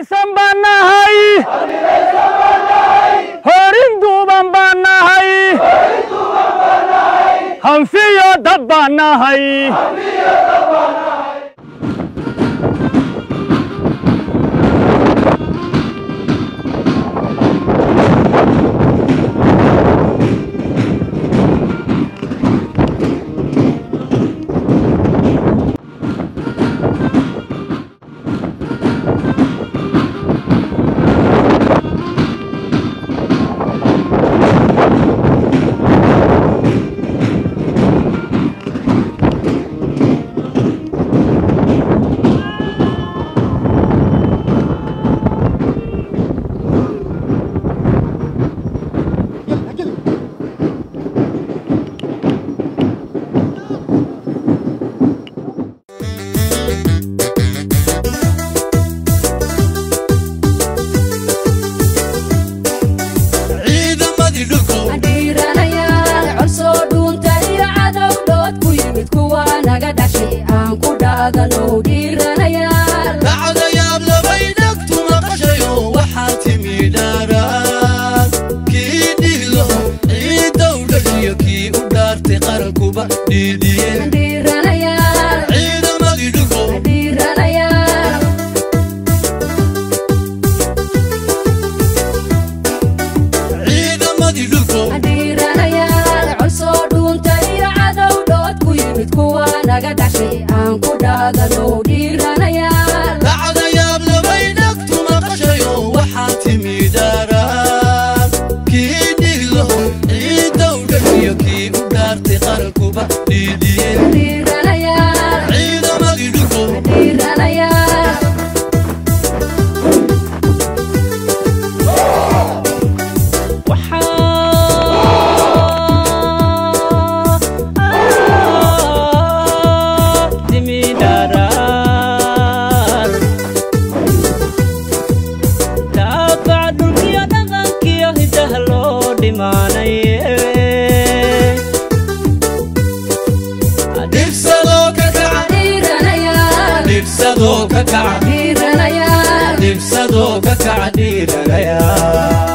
midaysan baan nahay horin duuban baan nahay hanfiyo dad baan nahay ciidamadii dhulku dhiiranayaal codsoo dhuunta iyo cadow dhood ku yimid kuwa naga dhashay aan ku dhaadanow dhiiranayaal dhacdayaab labay dhegtu maqashayo waxaa timi dhaaraan kii dhiglo ciidow dhashiyo kii u dhaartay qarankuba dhiidiyeen dhiiranayaal ciidamadii dhulku dhiiranayaal ciidamadii dhulku dhiiranayaal codsoo dhuunta iyo cadow dhood ku yimid kuwa naga dhashay aan ku dhaadanow dhiiranayaal dhacdayaab labay dhegtu maqashayo waxaa timi dhaaraan kii dhiglo ciidow dhashiyo kii u dhaartay qarankuba dhiidiyeen dhiiranayaal ciidamadii dhulku dhiiranayaal dhibsadoo ka kaca dhiiranayaal dhibsadoo ka kaca dhiiranayaal dhibsadoo ka kaca dhiiranayaa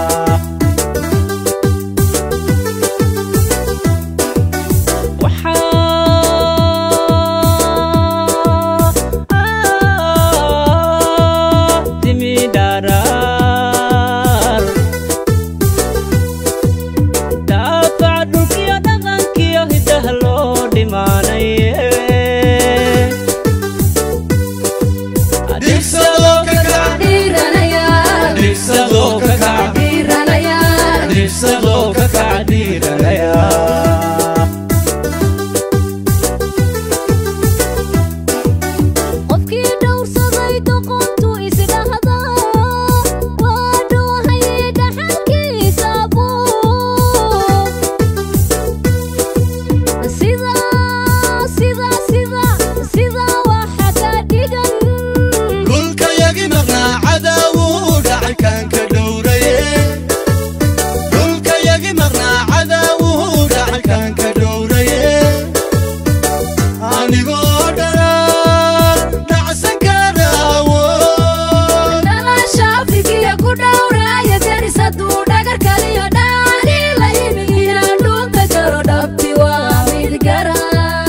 dhibsadoo ka kaca dhiiranayaal dhibsadoo ka kaca dhiiranayaal dhibsadoo ka kaca dhiiranayaa qofkii dhowrsaday doqontu isdhahda waa dhoohaye dhaxalkiisa buu sida sida sida sida waxa ka dhigan dhulka yagi maqnaa cadaawuu dhacay kaan ka dhowraye dhulka yagi maqnaa cadaawuu dhacay kaan ka dhowraye anigoo dharaan dhacsan karaawo dhalasha afrikiya ku dhowraaya deris hadduu dhagar kaliyo dhaani la yimiya dhulka jaro dhabti waa mid gara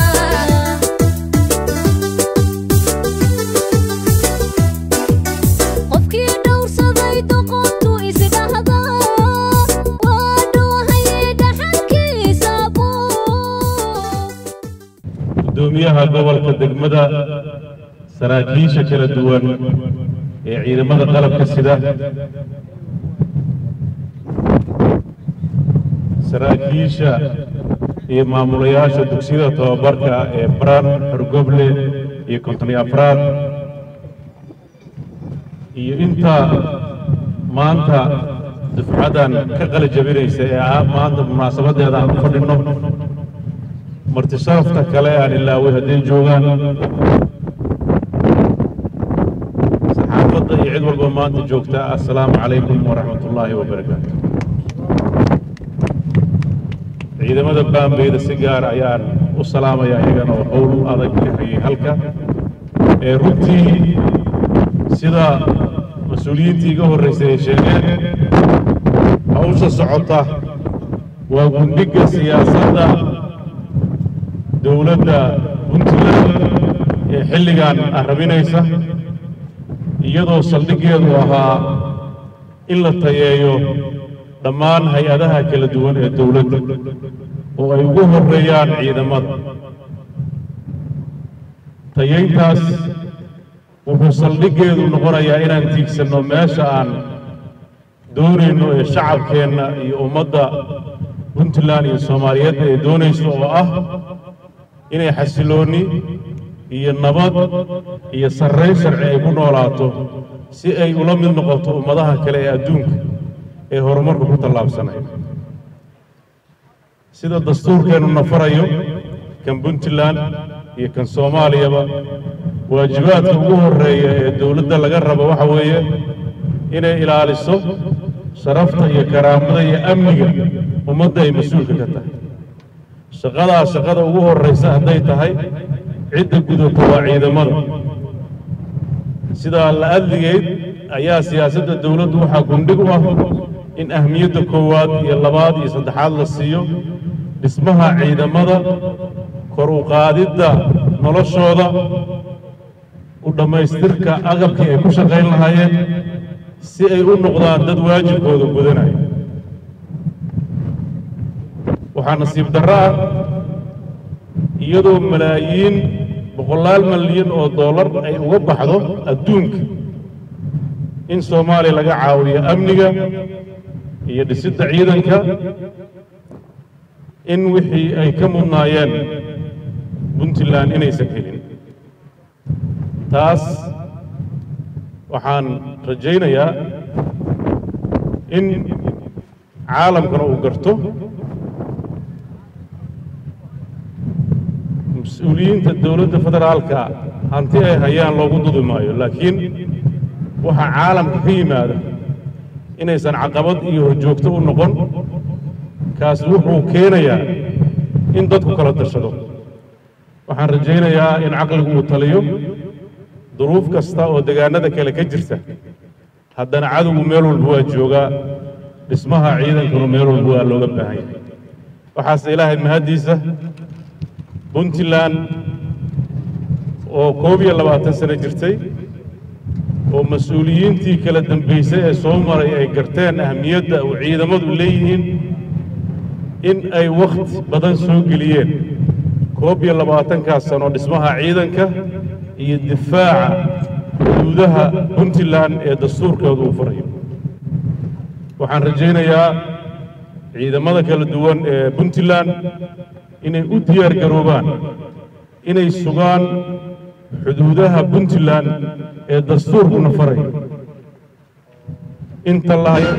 qofkii dhowrsaday doqontu isdhahda waa dhoohaye dhaxalkiisa buu gudoomiyaha gobolka degmada saraakiisha kala duwan ee ciidamada qalabka sida saraakiisha iyo maamulayaasha dugsiyada tababarka ee baran xorgoble iyo kontoni afraad iyo inta maanta dufcadan ka qali jabinaysa ee ah maanta munaasabadeeda aan u fadhinno marti sharafta kale aan ilaaway hadday joogaan saxaafadda iyo cid walba maanta joogta assalaamu calaykum waraxmat ullaahi wabarakaatu ciidamada baambeyda si gaar ayaan u salaamayaa iyagana oo howl adag ka hayay halka ee runtii sida mas mas-uuliyiintii iga horraysay ay sheegeen hawsha socota waa gundhiga siyaasadda dowladda puntland ee xilligan arrabinaysa iyadoo saldhiggeedu ahaa in la tayeeyo dhammaan hay-adaha kala duwan ee dowladda oo ay ugu horreeyaan ciidamada tayayntaas wuxuu saldhiggeedu noqonayaa inaan tiigsanno meesha aan doonayno ee shacabkeenna iyo ummadda puntland iyo soomaaliyeedna ay doonayso oo ah inay xasiloonni iyo nabad iyo sarrayn sharci ay ku noolaato si ay ula mid noqoto ummadaha kale ee adduunka ee horumarku ku tallaabsanaya sida dastuurkeennu nafarayo kan puntland iyo kan soomaaliyaba waajibaadka ugu horreeya ee dowladda laga rabo waxa weeye inay ilaaliso sharafta iyo karaamada iyo amniga ummadda ay mas-uulka ka tahay shaqadaa shaqada ugu horraysa hadday tahay cidda gudata waa ciidamada sidaa la adligeyd ayaa siyaasadda dowladdu waxaa gundhig u ah in ahmiyadda koowaad iyo labaad iyo saddexaad la siiyo dhismaha ciidamada kor u qaadidda noloshooda u dhammaystirka agabkii ay ku shaqayn lahaayeen si ay u noqdaan dad waajibkooda gudanaya waxaa nasiib darro ah iyadoo malaayiin boqolaal malyan oo dollar ay uga baxdo adduunka in soomaaliya laga caawiyo amniga iyo dhisidda ciidanka in wixii ay ka mudnaayeen puntland inaysan helin taas waxaan rajaynayaa in caalamkana uu garto mas-uuliyiinta dowladda federaalka hanti ay hayaan loogu dudi maayo laakiin waxaa caalamka ka yimaada inaysan caqabad iyo horjoogto u noqon kaasi wuxuu keenayaa in dadku kala dashado waxaan rajaynayaa in caqligu uu taliyo duruuf kasta oo degaanada kale ka jirta haddana cadowgu meel walba waa joogaa dhismaha ciidankuna meel walba waa looga baahan yahay waxaase ilaahay mahaddiisa puntland oo koob iyo labaatan sano jirtay oo mas-uuliyiintii kala dambaysay ee soo maray ay garteen ahmiyadda uu ciidamadu leeyihiin in ay wakhti badan soo geliyeen koob iyo labaatankaas sano dhismaha ciidanka iyo difaaca xuduudaha puntland ee dastuurkooda uu farayo waxaan rajaynayaa ciidamada kala duwan ee puntland inay u diyaar garoobaan inay sugaan xuduudaha puntland ee dastuurkuna farayo inta lahayo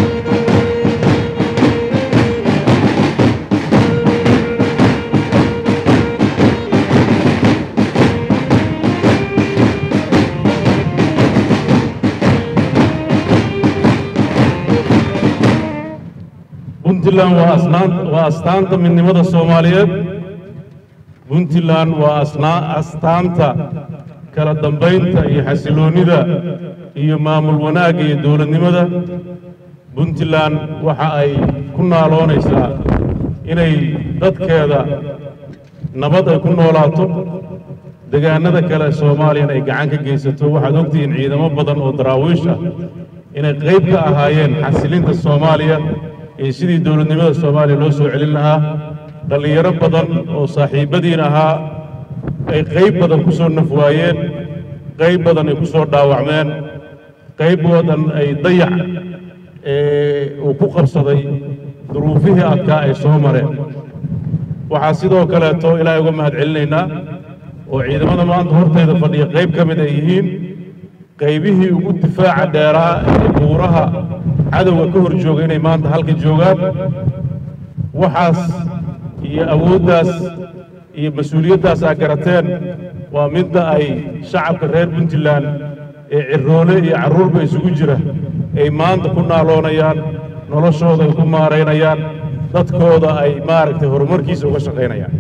puntland waa asnaan waa astaanta midnimada soomaaliyeed puntland waa asnaa astaanta kala dambaynta iyo xasiloonnida iyo maamul wanaagga iyo dowladnimada puntland waxa ay ku naaloonaysaa inay dadkeeda nabad ay ku noolaato degaanada kale soomaaliyana ay gacan ka geysato waxaad ogtihiin ciidamo badan oo daraawiish ah inay qayb ka ahaayeen xasilinta soomaaliya iyo sidii dowladnimada soomaaliya loo soo celin lahaa dhallinyaro badan oo saaxiibbadiin ahaa ay qayb badan ku soo naf waayeen qayb badan ay ku soo dhaawacmeen qayb badan ay dayac uu ku qabsaday duruufihii adkaa ay soo mareen waxaa sidoo kaleeto ilaahay uga mahad celinaynaa oo ciidamada maanta hortayda fadhiya qayb ka mid ay yihiin qaybihii ugu difaaca dheeraa ee buuraha cadowga ka hor jooga inay maanta halka joogaan waxaas iyo awooddaas iyo mas-uuliyaddaas aa garateen waa midda ay shacabka reer puntland ee ciroole iyo carruurba isugu jira ay maanta ku naaloonayaan noloshooda ay ku maaraynayaan dadkooda ay maaragtay horumarkiisa uga shaqaynayaan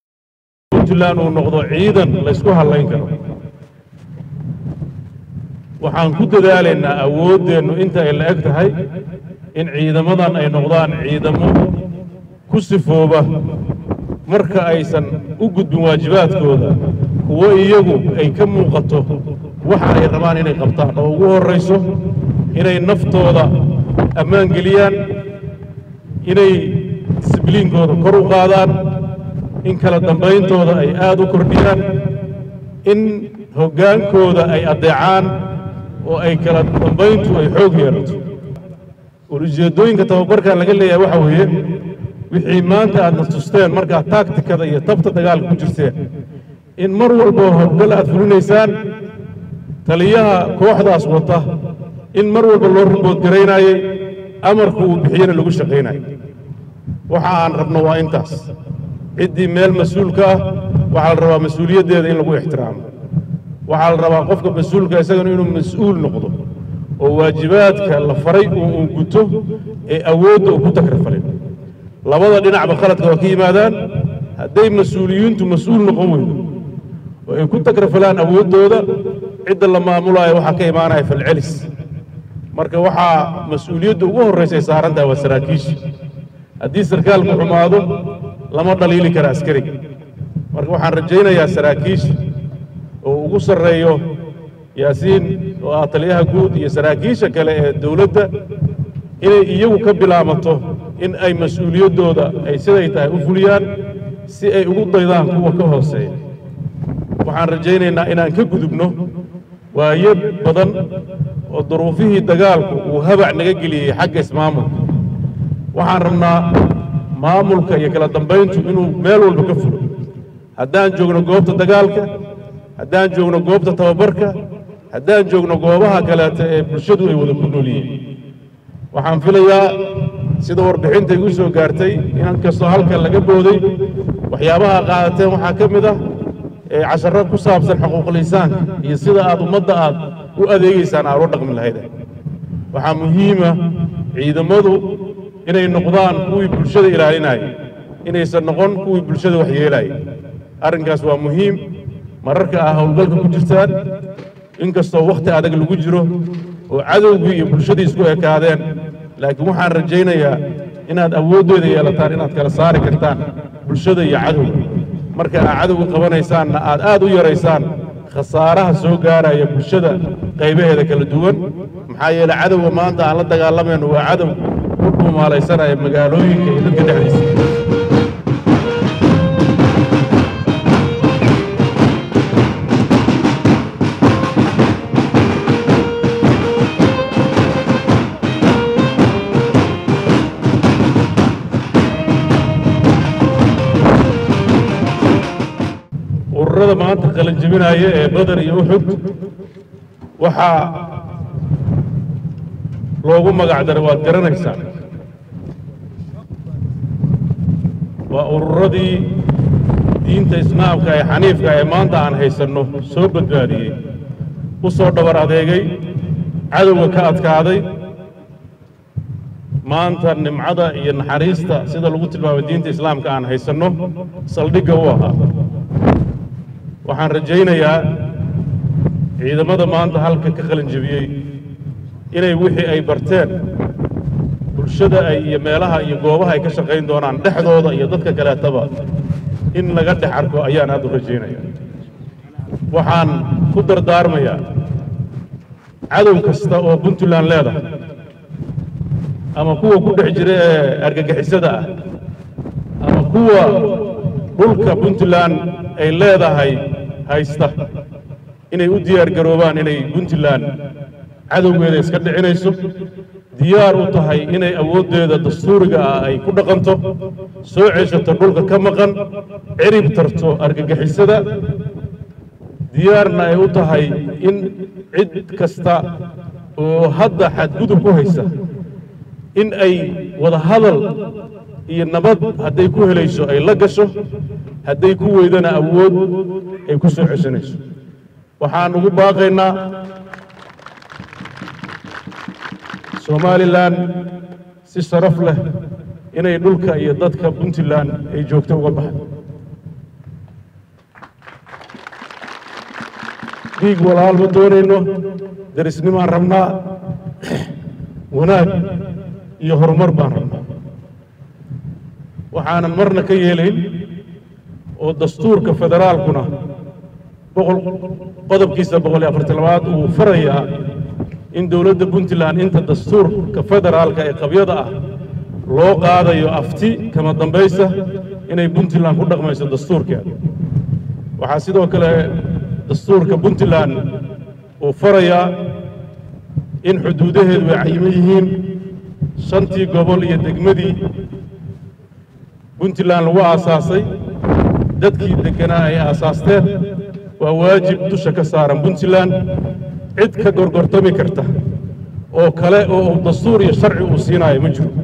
puntland uu noqdo ciidan laysku hallayn karo waxaan ku dadaalaynaa awooddeennu inta ay la eg tahay in ciidamadan ay noqdaan ciidamo ku sifooba marka aysan u gudbin waajibaadkooda kuwo iyagu ay ka muuqato waxa ay rabaan inay qabtaan oo ugu horrayso inay naftooda ammaan geliyaan inay disibliinkooda kor u qaadaan in kala dambayntooda ay aad u kordhiyaan in hoggaankooda ay addeecaan oo ay kala dambayntu ay xoog yeelato ujeeddooyinka tababarkan laga leeyahay waxa weeye wixii maanta aadna tusteen markaad taagtikada iyo tabta dagaalka ku jirteen in mar walba howlgal aad fulinaysaan taliyaha kooxdaas wata in mar walba loo ruboodgaraynayey amarku uu bixiyena lagu shaqaynayo waxa aan rabno waa intaas ciddii meel mas-uulka ah waxaa la rabaa mas-uuliyaddeeda in lagu ixtiraamo waxaa la rabaa qofka mas-uulka isagana inuu mas-uul noqdo oo waajibaadka la faray uu guto ee awoodda uu ku takrafalin labada dhinacba khaladka waa ka yimaadaan hadday mas-uuliyiintu mas-uul noqon weydo oo ay ku takrafalaan awooddooda cidda la maamulaayo waxaa ka imaanaya falcelis marka waxaa mas-uuliyadda ugu horraysa ay saaran tahay waa saraakiisha haddii sarkaalku xumaado lama dhaliili kara askariga marka waxaan rajaynayaa saraakiisha oo ugu sarreeyo yaasiin oo ah taliyaha guud iyo saraakiisha kale ee dowladda inay iyagu ka bilaabato in ay mas-uuliyaddooda ay siday tahay u fuliyaan si ay ugu daydaan kuwa ka hooseeya waxaan rajaynaynaa inaan ka gudubno waayo badan oo duruufihii dagaalku uu habac naga geliyey xagga ismaamulka waxaan rabnaa maamulka iyo kala dambayntu inuu meel walba ka fulo haddaan joogno goobta dagaalka haddaan joogno goobta tababarka haddaan joogno goobaha kaleeta ee bulshadu ay wada ku nool yihiin waxaan filayaa sida warbixinta igu soo gaartay in kastoo halkan laga booday waxyaabaha qaadateen waxaa ka mid ah ee casharro ku saabsan xuquuqlisaanka iyo sida aad ummadda aad u adeegaysaan aad u dhaqmi lahayd waxaa muhiima ciidamadu inay noqdaan kuwii bulshada ilaalinaya inaysan noqon kuwii bulshada waxyeelaya arrinkaas waa muhiim mararka ah howlgalka ku jirtaan inkastoo wakhti adag lagu jiro oo cadowgii iyo bulshadii isku ekaadeen laakiin waxaan rajaynayaa inaad awooddeeda yeelataan inaad kala saari kartaan bulshada iyo cadowga marka aad cadowga qabanaysaanna aad aad u yaraysaan khasaaraha soo gaaraya bulshada qaybaheeda kala duwan maxaa yeele cadowga maanta aan la dagaalamayno waa cadow ku dhumaalaysanaya magaalooyinka iyo dadka dhexdiisa ururada maanta qalanjebinaya ee badar iyo uxud waxaa loogu magac daray waad garanaysaan waa ururadii diinta islaamka ee xaniifka ee maanta aan haysanno soo badbaadiyey u soo dhabar adeegay cadowga ka adkaaday maanta nimcada iyo naxariista sida lagu tilmaamay diinta islaamka aan haysanno saldhigga u ahaa waxaan rajaynayaa ciidamada maanta halka ka qalin jebiyey inay wixii ay barteen bulshada ay iyo meelaha iyo goobaha ay ka shaqayn doonaan dhexdooda iyo dadka kaleetaba in laga dhex arko ayaan aad u rajaynaya waxaan ku dardaarmayaa cadow kasta oo puntland leedahay ama kuwa ku dhex jira ee argagixisada ah ama kuwa dhulka puntland ay leedahay haysta inay u diyaar garoobaan inay puntland cadowgeeda iska dhicinayso diyaar u tahay inay awooddeeda dastuuriga ah ay ku dhaqanto soo ceshato dhulka ka maqan cirib tarto argagixisada diyaarna ay u tahay in cid kasta oo hadda xadgudub ku haysa in ay wada hadal iyo nabad hadday ku helayso ay la gasho hadday ku weydana awood ay ku soo ceshanayso waxaan ugu baaqaynaa somalilan si sharaf leh inay dhulka iyo dadka puntland ay joogto uga baxdo dhiig walaal ma doonayno darisnimaan rabnaa wanaag iyo horumar baan rabnaa waxaanan marna ka yeelayn oo dastuurka federaalkuna boqol qodobkiisa boqol iyo afartan labaad uu farayaa in dowladda puntland inta dastuurka federaalka ee qabyada ah loo qaadayo afti kama dambaysa inay puntland ku dhaqmayso dastuurkeeda waxaa sidoo kale dastuurka puntland uu farayaa in xuduudaheedu ay cayiman yihiin shantii gobol iyo degmadii puntland lagu aasaasay dadkii degganaa ay aasaasteen waa waajib dusha ka saaran puntland cid ka gorgortami karta oo kale oo uu dastuur iyo sharci uu siinaayo ma jiro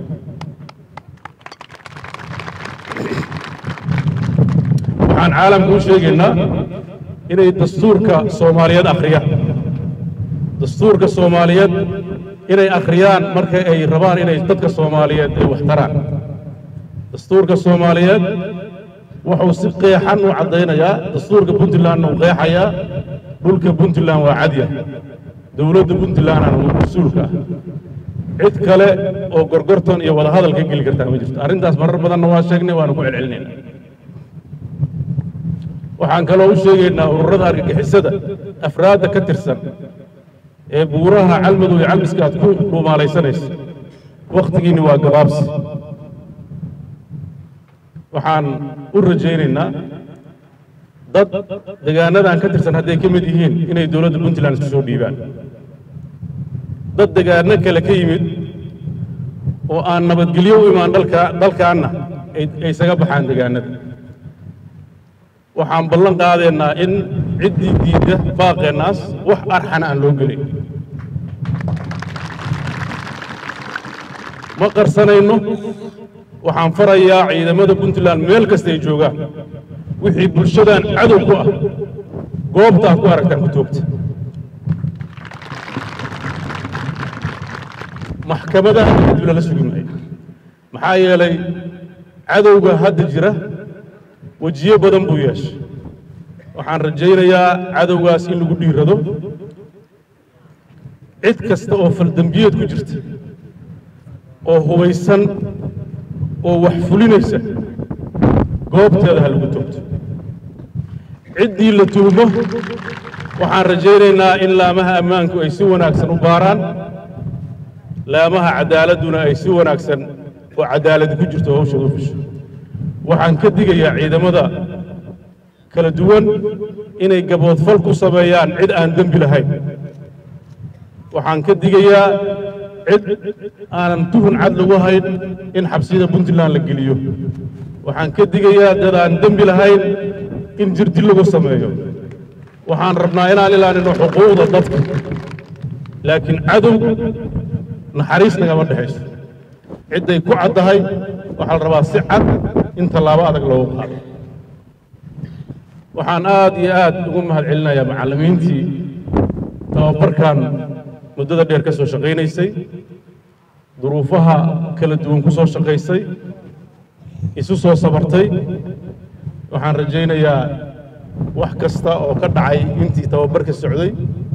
waxaan caalamka u sheegaynaa inay dastuurka soomaaliyeed akhriyaan dastuurka soomaaliyeed inay akhriyaan marka ay rabaan inay dadka soomaaliyeed ay wax taraan dastuurka soomaaliyeed wuxuu si qeexan u caddaynayaa dastuurka puntlandna uu qeexayaa dhulka puntland waa cadya dowladda puntlandana waa mas-uulka ah cid kale oo gorgortan iyo wadahadal ka geli kartaa ma jirto arrintaas marar badanna waa sheegnay waanu ku celcelinayna waxaan kaloo u sheegaynaa ururada argagixisada afraadda ka tirsan ee buuraha calmadow iyo calmiska aad ku dhuumaalaysanayso wakhtigiinni waa gabaabsi waxaan u rajaynaynaa dad degaanadan ka tirsan hadday ka mid yihiin inay dowladda puntland isku soo dhiibaan dad degaano kale ka yimid oo aan nabadgelyo u imaan dalka dalkaanna ay ay isaga baxaan degaanada waxaan ballan qaadaynaa in ciddii diidda baaqeennaas wax arxana aan loo gelin ma qarsanayno waxaan farayaa ciidamada puntland meel kasta ay joogaan wixii bulshadan cadow ku ah goobta aad ku aragtaan ku toogta maxkamadaha kadib lala sugi maayo maxaa yeelay cadowga hadda jira wejiyo badan buu yeeshay waxaan rajaynayaa cadowgaas in lagu dhiirado cid kasta oo faldembiyeed ku jirta oo hubaysan oo wax fulinaysa goobteeda ha lagu toogto ciddii la tuhmo waxaan rajaynaynaa in laamaha ammaanku ay si wanaagsan u baaraan laamaha caddaaladduna ay si wanaagsan oo caddaaladi ku jirto hawshooda u fisho waxaan ka digayaa ciidamada kala duwan inay gaboodfal ku sameeyaan cid aan dembi lahayn waxaan ka digayaa cid aanan tuhun cad lagu hayn in xabsiyada puntland la geliyo waxaan ka digayaa dad aan dembi lahayn in jirdil lagu sameeyo waxaan rabnaa inaan ilaalino xuquuqda dadka laakiin cadow naxariis nagama dhexayso cidday ku caddahay waxaa la rabaa si cad in tallaabo adag loogu qaado waxaan aad iyo aad ugu mahad celinayaa macallimiintii tababarkan muddada dheer ka soo shaqaynaysay duruufaha kala duwan ku soo shaqaysay isu soo sabartay waxaan rajaynayaa wax kasta oo ka dhacay intii tababarka socday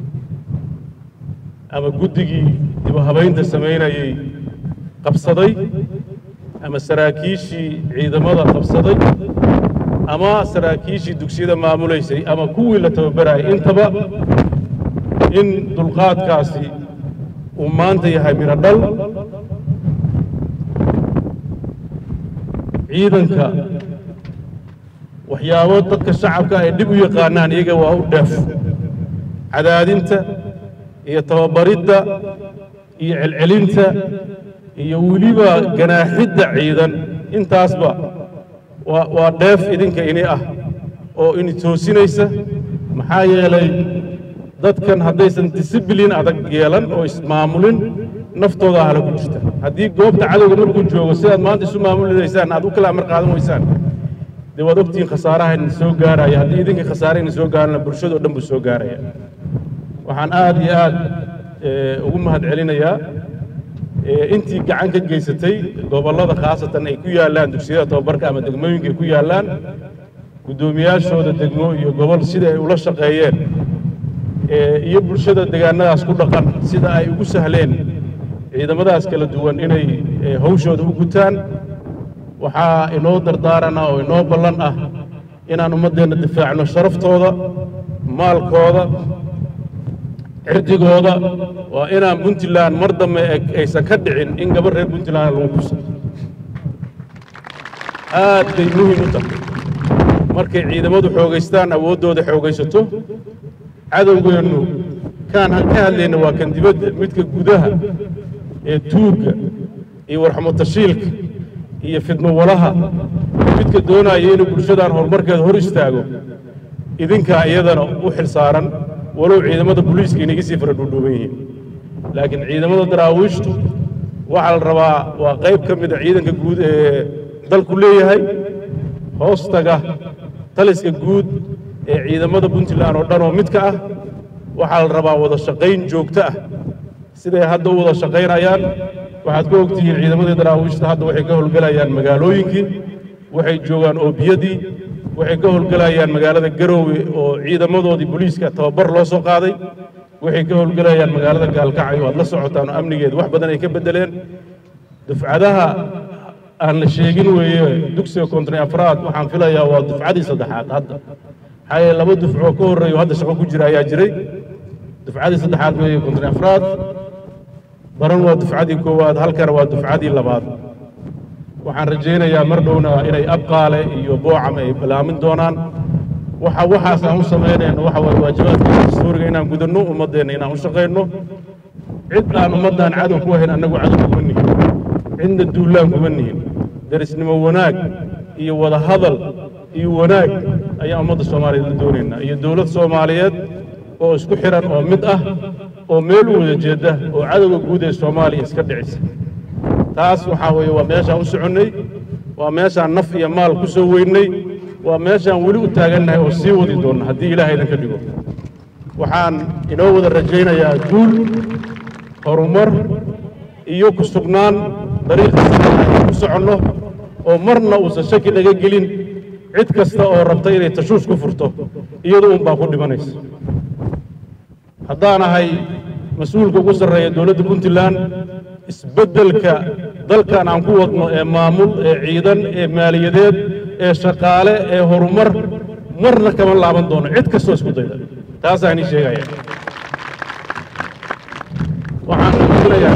ama guddigii dibahabaynta samaynayay qabsaday ama saraakiishii ciidamada qabsaday ama saraakiishii dugsiyada maamulaysay ama kuwii la tababarayay intaba in dulqaadkaasi uu maanta yahay midho dhal ciidanka waxyaabo dadka shacabka ay dhib u yaqaanaan iyaga waa u dheef cadaadinta iyo tababaridda iyo celcelinta iyo weliba ganaaxidda ciidan intaasba waa waa dheef idinka ini ah oo ini toosinaysa maxaa yeelay dadkan haddaysan disibilin adag yeelan oo ismaamulin naftooda hala ku jirta haddii goobta cadowga markuu joogo sidaad maanta isu maamulinaysaan aad u kala amar qaadan weysaan dee waad ogtihiin khasaaraha idin soo gaaraya haddii idinka khasaare idin soo gaarana bulshadoo dhan buu soo gaaraya waxaan aad iyo aad ugu mahad celinayaa intii gacan ka geysatay gobollada khaasatan ay ku yaallaan dugsiyada tababarka ama degmooyinka ay ku yaallaan guddoomiyaashooda degmo iyo gobol sida ay ula shaqeeyeen ee, iyo bulshada deegaanadaas ku dhaqan sida ay ugu sahleen ciidamadaas kala duwan inay ee, hawshooda u gutaan waxaa inoo dardaarana oo inoo ballan ah inaan ummaddeenna difaacno sharaftooda maalkooda cirdigooda waa inaan puntland mar dambe ay- aysan ka dhicin in gabar reer puntland lagu kuso aad bay muhiim u tahay markay ciidamadu xoogaystaan awooddooda xoogaysato cadowgeennu kaan ka hadlayna waa kan dibadda midka gudaha ee tuugga iyo warxamotashiilka iyo fidmowalaha midka doonaya inuu bulshadan horumarkeeda hor istaago idinkaa iyadana u xil saaran walow ciidamada booliiska inaga sii fara dhuudhuuban yihiin laakiin ciidamada daraawiishtu waxaa la rabaa waa qayb ka mid a ciidanka guud ee dalku leeyahay hoostaga taliska guud ee ciidamada puntland oo dhan oo midka ah waxaa la rabaa wada shaqayn joogto ah siday hadda u wada shaqaynayaan waxaad ku ogtihiin ciidamadii daraawiishta hadda waxay ka howlgelayaan magaalooyinkii waxay joogaan oobiyadii waxay ka howlgelayaan magaalada garoowe oo ciidamadoodii booliiska tababar loo soo qaaday waxay ka howlgelayaan magaalada gaalkacyo aad la socotaan oo amnigeeda wax badan ay ka beddeleen dufcadaha aan la sheegin weeye dugsiga kontoni afraad waxaan filayaa waa dufcadii saddexaad hadda maxaa yeele laba dufcoo ka horreeyo hadda shaqo ku jira ayaa jiray dufcadii saddexaad weeye kontoni afraad baran waa dufcadii koowaad halkana waa dufcadii labaad waxaan rajaynayaa mar dhowna inay abqaale iyo boocam ay balaamin doonaan waxa waxaas aan u samaynayno waxa waaye waajibaadka dastuuriga inaan gudanno ummaddeenna inaan u shaqayno cid aan ummaddan cadow ku ahayn annagu cadow kuma nihin cidna duulaan kuma nihin derisnimo wanaag iyo wada hadal iyo wanaag ayaan ummadda soomaaliyeed la doonaynaa iyo dowlad soomaaliyeed oo isku xiran oo mid ah oo meel u wada jeedda oo cadowga guud ee soomaaliya iska dhicisa taas waxaa weeye waa meeshaan u soconnay waa meeshaan naf iyo maal ku soo weynay waa meeshaan weli u taagannahay oo sii wadi doonna haddii ilaahay idinka dhigo waxaan inoo wada rajaynayaa guul horumar iyo ku sugnaan dariiqa saxda ku soconno oo marna uusan shaki naga gelin cid kasta oo rabta inay tashuush ku furto iyadu un baa ku dhimanaysa haddaan ahay mas-uulka ugu sarreeya dowladda puntland isbeddelka dalkan aan ku wadno ee maamul ee ciidan ee maaliyadeed ee shaqaale ee horumar marna kama laaban doono cid kastoo isku dayda taasaan ii sheegaya waxaan filayaa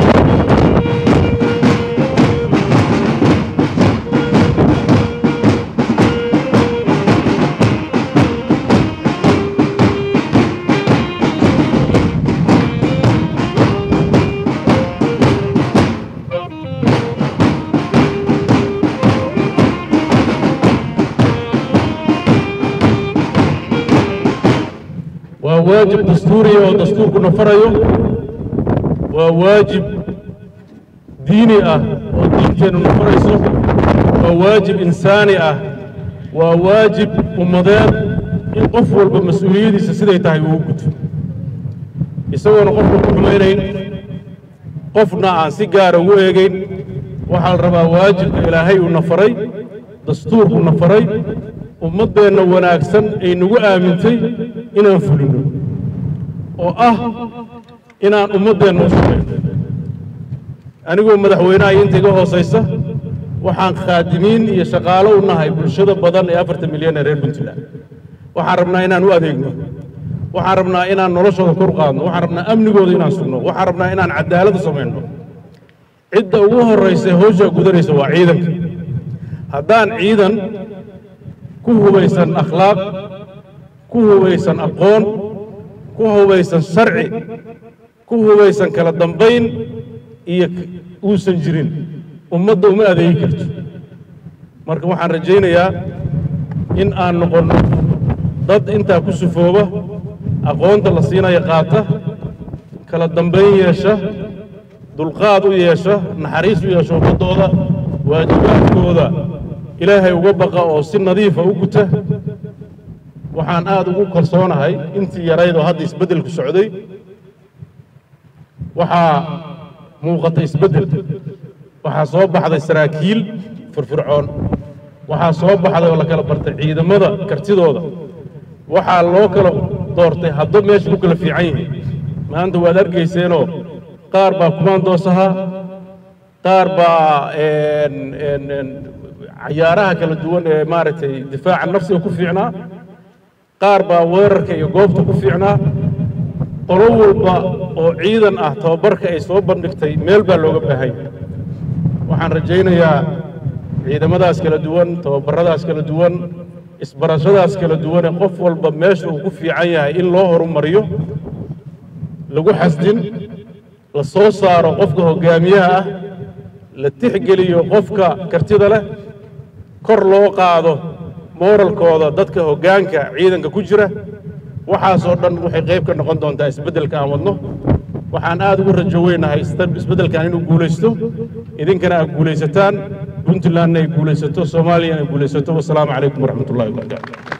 waa waajib dastuuriya oo dastuurkuna farayo waa waajib diini ah oo diinteennuna farayso waa waajib insaani ah waa waajib ummadeed in qof walba mas-uuliyadiisa siday tahay uu guto isagoona qofka ku xumaynayn qofna aan si gaara ugu eegayn waxaa la rabaa waajibka ilaahay uuna faray dastuurkuna faray ummaddeenna wanaagsan ay nagu aamintay inaan fulinno oo ah inaan ummaddeenna u shaqayno anigoo madaxweynaha iyo inta iga hoosaysa waxaan khaadimiin iyo shaqaalo u nahay bulshada badan ee afartan milyan ee reer puntland waxaan rabnaa inaan u adeegno waxaan rabnaa inaan noloshooda kor qaadno waxaan rabnaa amnigooda inaan sugno waxaan rabnaa inaan cadaalad u samayno cidda ugu horraysa ee hawshaa gudanaysa waa ciidanka haddaan ciidan ku hubaysan akhlaaq ku hubaysan aqoon ku hubaysan sharci ku hubaysan kala dambayn iyo uusan jirin ummadda uma adeegi karto marka waxaan rajaynayaa in aan noqonno dad intaa ku sufooba aqoonta la siinaya qaata kala dambayn yeesha dulqaad u yeesha naxariis u yeesha ummaddooda waajibaadkooda ilaahay uga baqa oo si nadiifa u guta waxaan aad ugu kalsoonahay intii yarayd oo hadda isbeddelku socday waxaa muuqata isbeddel waxaa soo baxday saraakiil firfircoon waxaa soo baxday oo la kala bartay ciidamada kartidooda waxaa loo kala doortay haddo meesha ku kala fiican yihiin maanta waad arkayseenoo qaar baa kumaandoos ahaa qaar baa een- een- een cayaaraha kala duwan ee maaragtay difaaca nafsiga ku fiicnaa qaar baa weerarka iyo goobta ku fiicnaa qolo walba oo ciidan ah tababarka ay soo bandhigtay meel baa looga baahay waxaan rajaynayaa ciidamadaas kala duwan tababaradaas kala duwan isbarashadaas kala duwan ee qof walba meesha uu ku fiican yahay in loo horumariyo lagu xasdin la soo saaro qofka hoggaamiyaha ah la tixgeliyo qofka kartida leh kor loo qaado mooralkooda dadka hoggaanka ciidanka ku jira waxaasoo dhan waxay qayb ka noqon doontaa isbeddelka aan wadno waxaan aad ugu rajo weynahay isda- isbeddelkan inuu guulaysto idinkana aad guulaysataan puntlandna ay guulaysato soomaaliyana ay guulaysato wasalaamu calaykum waraxmat ullahi wabarakaatu